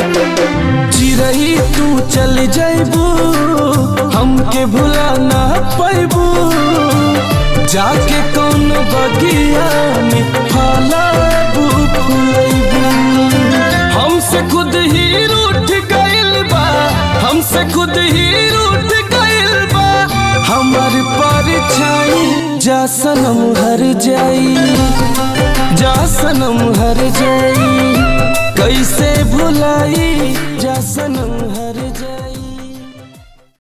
चिरई तू चल जैबू हमके भुला ना पैबू जाके कौन बगिया में फलाबू फुलैबू हमसे खुद ही रूठ गइल बा हमसे खुद ही रूठ गइल बा हमार परछाई जा सनम हर जाई जा सनम हर जाई कैसे भुलाई जा सनम